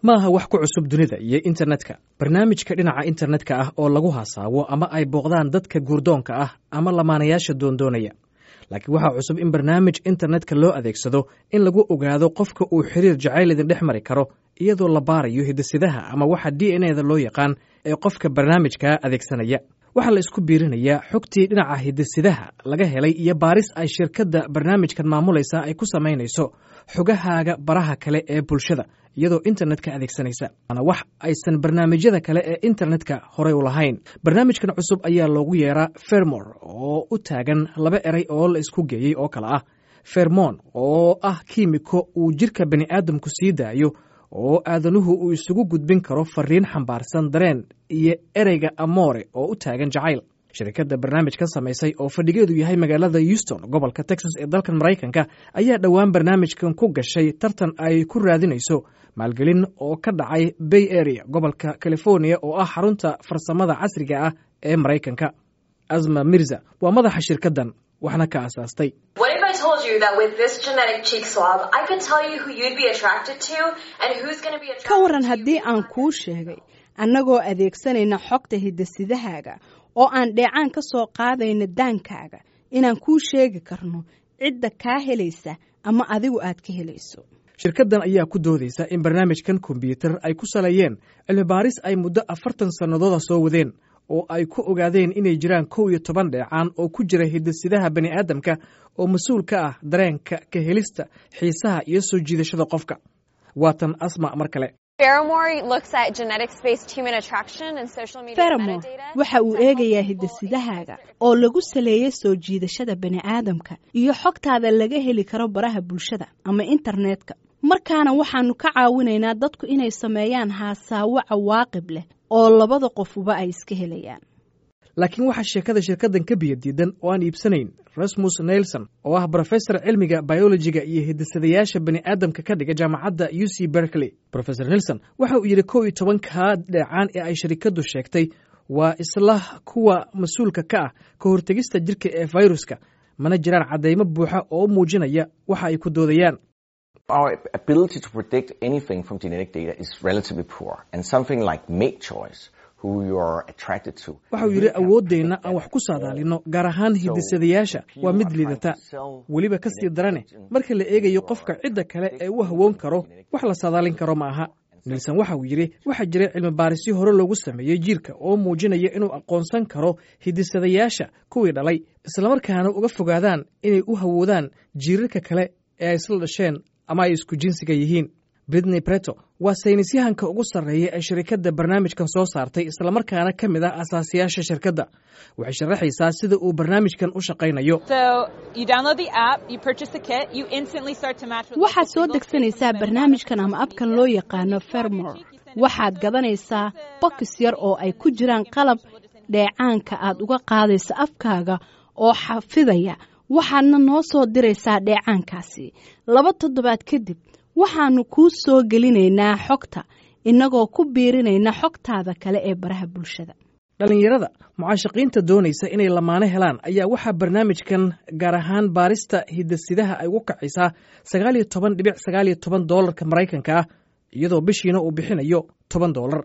ma aha wax ku cusub dunida iyo internetka barnaamijka dhinaca internetka ah oo lagu hasaawo ama ay booqdaan dadka guurdoonka ah ama lamaanayaasha doondoonaya laakiin waxaa cusub in barnaamij internetka loo adeegsado in lagu ogaado qofka uu xiriir jacayl idin dhex mari karo iyadoo la baarayo hidisidaha ama waxa d n eda loo yaqaan ee qofka barnaamijka adeegsanaya waxaa la isku biirinayaa xogtii dhinaca hidisidaha laga helay iyo baaris ay shirkadda barnaamijkan maamulaysa ay ku samaynayso xogahaaga baraha kale ee bulshada iyadoo internetka adeegsanaysa waana wax aysan barnaamijyada kale ee internetka horey u lahayn barnaamijkan cusub ayaa loogu yeeraa fermor oo u taagan laba eray oo la isku geeyey oo kale ah fermon oo ah kiimiko uu jidhka bani aadamku sii daayo oo aadanuhu uu isugu gudbin karo fariin xambaarsan dareen iyo ereyga amoore oo u taagan jacayl shirkadda barnaamijkan samaysay oo fadhigeedu yahay magaalada houston gobolka texas ee dalkan maraykanka ayaa dhowaan barnaamijkan ku gashay tartan ay ku raadinayso maalgelin oo ka dhacay bay area gobolka california oo ah xarunta farsamada casriga ah ee maraykanka asma mirza waa madaxa shirkaddan waxna ka asaastay ka waran haddii aan kuu sheegay annagoo adeegsanayna xogta hidasidahaaga oo aan dheecaan ka soo qaadayna daankaaga inaan kuu sheegi karno cidda kaa helaysa ama adigu aad ka helayso shirkaddan ayaa ku doodaysa in barnaamijkan kombyuutar ay ku saleeyeen cilmibaaris ay muddo afartan sannadooda soo wadeen oo ay ku ogaadeen inay jiraan kow iyo toban dheecaan oo ku jira hidasidaha bani aadamka oo mas-uul ka ah dareenka ka helista xiisaha iyo soo jiidashada qofka waatan asma mar kale feramo waxa uu eegayaa hidasidahaaga oo lagu saleeyey soo jiidashada bani aadamka iyo xogtaada laga heli karo baraha bulshada ama internetka markaana waxaanu ka caawinaynaa dadku inay sameeyaan haasaawo cawaaqib leh oo labada qofuba ay iska helayaan laakiin waxaa sheekada shirkaddan ka biyadiidan oo aan iibsanayn rasmus nelson oo ah brofesor cilmiga biolojiga iyo hidisadayaasha bani aadamka ka dhiga jaamacadda u c berkeley rofesor nelson waxa uu yidhi kow iyo tobankaa dheecaan ee ay sharikaddu sheegtay waa isla kuwa mas-uulka ka ah ka hortegista jirka ee fayruska mana jiraan caddaymo buuxa oo muujinaya waxa ay ku doodayaan Our ability to predict anything from genetic data is relatively poor, and something like mate choice, who you are attracted to. waxa uu yidhi awooddeenna aan wax ku saadaalino gaar ahaan hidisadayaasha waa mid liidata weliba ka sii darane marka la eegayo qofka cidda kale ee u hawoon karo wax la saadaalin karo ma aha nilson waxa uu yidhi waxaa jiray cilmi baarisyo hore loogu sameeyey jiirka oo muujinaya inuu aqoonsan karo hidisadayaasha kuwii dhalay islamarkaana uga fogaadaan inay u hawoodaan jiirarka kale ee ay isla dhasheen ama ay isku jinsiga yihiin britney breto waa saynisyahanka ugu sarreeya ee shirikadda barnaamijkan soo saartay islamarkaana ka mid ah asaasiyaasha shirkadda waxay sharaxaysaa sida uu barnaamijkan u shaqaynayo waxaad soo degsanaysaa barnaamijkan ama abkan loo yaqaano fermor waxaad gadanaysaa bokis yar oo ay ku jiraan qalab dheecaanka aad uga qaadayso afkaaga oo xafidaya waxaadna noo soo diraysaa dheecaankaasi laba toddobaad kadib waxaannu kuu soo gelinaynaa xogta innagoo ku biirinayna xogtaada kale ee baraha bulshada dhallinyarada mucaashaqiinta doonaysa inay lamaano helaan ayaa waxaa barnaamijkan gaar ahaan baarista hidasidaha ay ugu kacaysaa sagaal iyo toban dhibic sagaal iyo toban doolarka maraykanka ah iyadoo bishiina uu bixinayo toban doolar